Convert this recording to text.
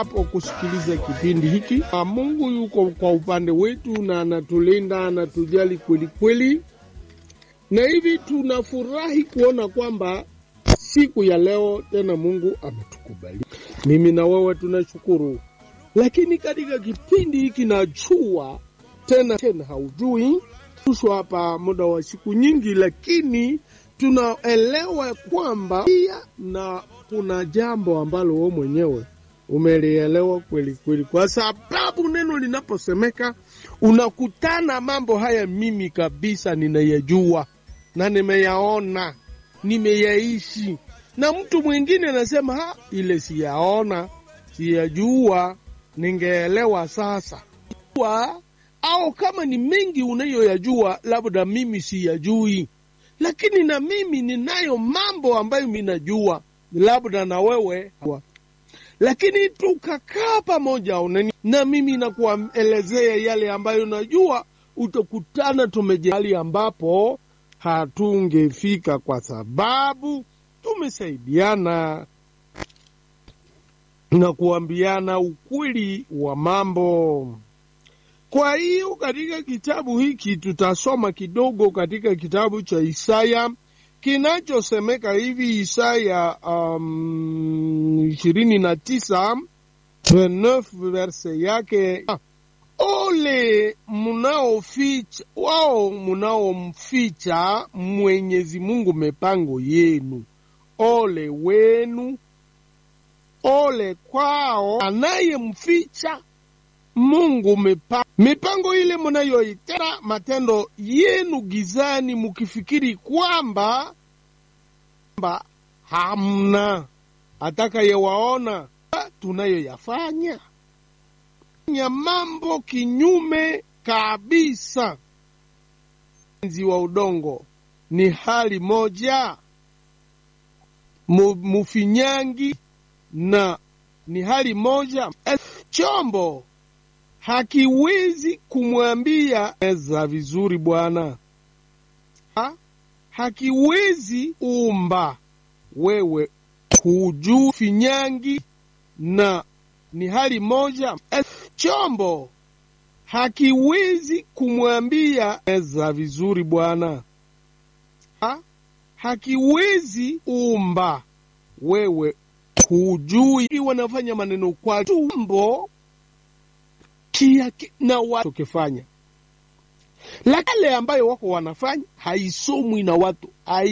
hapo kusikiliza kipindi hiki. Mungu yuko kwa upande wetu na anatulinda, anatujali kweli kweli, na hivi tunafurahi kuona kwamba siku ya leo tena Mungu ametukubali. Mimi na wewe tunashukuru, lakini katika kipindi hiki najua tena tena haujui tushwa hapa muda wa siku nyingi, lakini tunaelewa kwamba pia na kuna jambo ambalo wewe mwenyewe umelielewa kweli kweli, kwa sababu neno linaposemeka unakutana mambo haya, mimi kabisa ninayajua na nimeyaona, nimeyaishi, na mtu mwingine anasema ha, ile siyaona, siyajua, ningeelewa sasa wa, au kama ni mengi unayoyajua, labda mimi siyajui, lakini na mimi ninayo mambo ambayo minajua, labda na wewe wa lakini tukakaa pamoja unani, na mimi nakuelezea yale ambayo najua, utakutana tumejali ambapo hatungefika kwa sababu tumesaidiana na kuambiana ukweli wa mambo. Kwa hiyo katika kitabu hiki tutasoma kidogo katika kitabu cha Isaya kinachosemeka hivi Isaya ishirini um, na tisa verse yake ole munaoficha wao munaomficha Mwenyezi Mungu mipango yenu, ole wenu, ole kwao anayemficha Mungu mipango, mipango ile munayoitenda matendo yenu gizani, mukifikiri kwamba kwamba hamna atakayewaona tunayoyafanya ya mambo kinyume kabisa. Enzi wa udongo ni hali moja, mufinyangi na ni hali moja. Chombo hakiwezi kumwambia eza vizuri bwana ha? hakiwezi umba wewe hujui finyangi na ni hali moja. Chombo hakiwezi kumwambia eza vizuri bwana ha? hakiwezi umba wewe hujui. Wanafanya maneno kwa tumbo kia na watu kifanya, lakini ambayo wako wanafanya haisomwi na watu hai